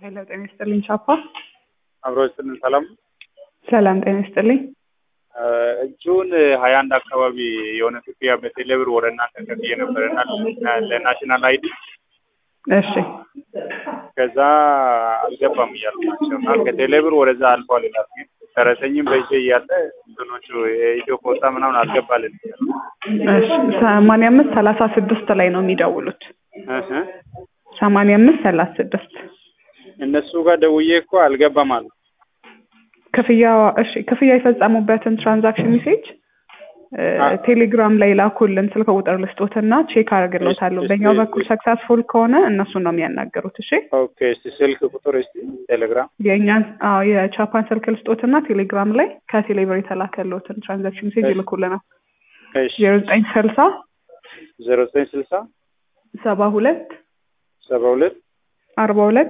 ሄሎ ጤና ይስጥልኝ ቻፓ። አብሮ ስልን ሰላም ሰላም ጤና ይስጥልኝ። ጁን ሀያ አንድ አካባቢ የሆነ ክፍያ በቴሌብር ወደ እናንተ ከፍዬ ነበረና ለናሽናል አይዲ እሺ ከዛ አልገባም እያሉ ናቸው እና ከቴሌብር ወደዛ አልፏል ይላል። ግን ደረሰኝም በእጄ እያለ እንትኖቹ የኢትዮ ፖስታ ምናምን አልገባልን እያሉ እሺ ሰማንያ አምስት ሰላሳ ስድስት ላይ ነው የሚደውሉት። እህ ሰማንያ አምስት ሰላሳ ስድስት እነሱ ጋር ደውዬ እኮ አልገባም አሉ። ክፍያ እሺ ክፍያ የፈጸሙበትን ትራንዛክሽን ሜሴጅ አ- ቴሌግራም ላይ ላኩልን ስልክ ቁጥር ልስጦትና ቼክ አደርግልዎታለሁ። እሺ፣ በእኛው እሺ፣ በኩል እሺ። ሰክሰስፉል ከሆነ እነሱን ነው የሚያናገሩት። እሺ ኦኬ እስቲ ስልክ ቁጥር እስቲ ቴሌግራም የእኛን አዎ የቻፓን ስልክ ልስጦትና ቴሌግራም ላይ ከቴሌብር የተላከልዎትን ትራንዛክሽን ሜሴጅ እሺ። ይልኩልናል። እሺ ዜሮ ዘጠኝ ስልሳ ዜሮ ዘጠኝ ስልሳ ሰባ ሁለት ሰባ ሁለት አርባ ሁለት